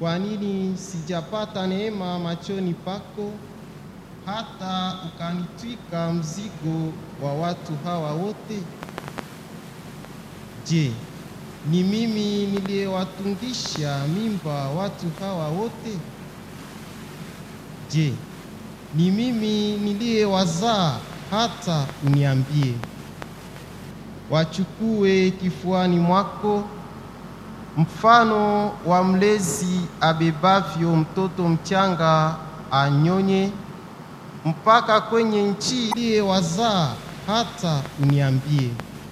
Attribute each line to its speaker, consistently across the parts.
Speaker 1: Kwa nini sijapata neema machoni pako, hata ukanitwika mzigo wa watu hawa wote? Je, ni mimi niliyewatungisha mimba watu hawa wote? Je, ni mimi niliyewazaa hata uniambie? Wachukue kifuani mwako mfano wa mlezi abebavyo mtoto mchanga anyonye, mpaka kwenye nchi iliyewazaa hata uniambie.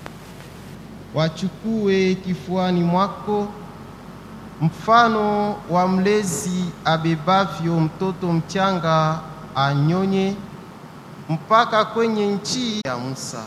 Speaker 1: Wachukue kifuani mwako mfano wa mlezi abebavyo mtoto mchanga anyonye, mpaka kwenye nchi ya Musa.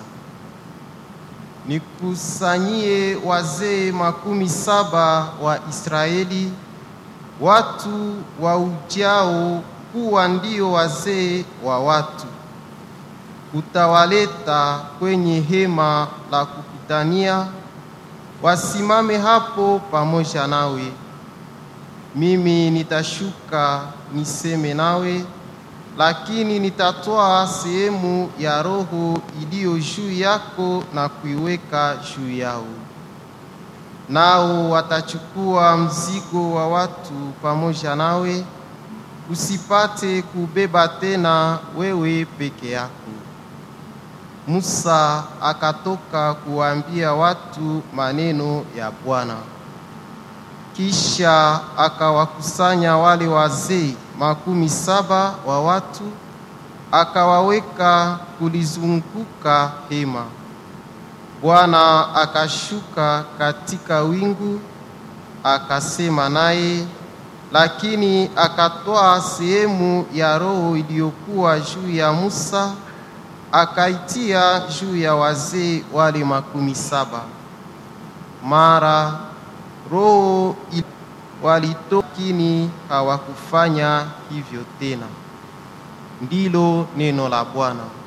Speaker 1: Nikusanyie wazee makumi saba wa Israeli, watu wa ujao kuwa ndio wazee wa watu. Utawaleta kwenye hema la kukutania, wasimame hapo pamoja nawe. Mimi nitashuka niseme nawe, lakini nitatwaa sehemu ya roho iliyo juu yako na kuiweka juu yao. Nao watachukua mzigo wa watu pamoja nawe, usipate kubeba tena wewe peke yako. Musa akatoka kuwaambia watu maneno ya Bwana. Kisha akawakusanya wale wazee makumi saba wa watu, akawaweka kulizunguka hema. Bwana akashuka katika wingu, akasema naye, lakini akatwaa sehemu ya roho iliyokuwa juu ya Musa, akaitia juu ya wazee wale makumi saba. Mara roho walitokini hawakufanya hivyo tena. Ndilo neno la Bwana.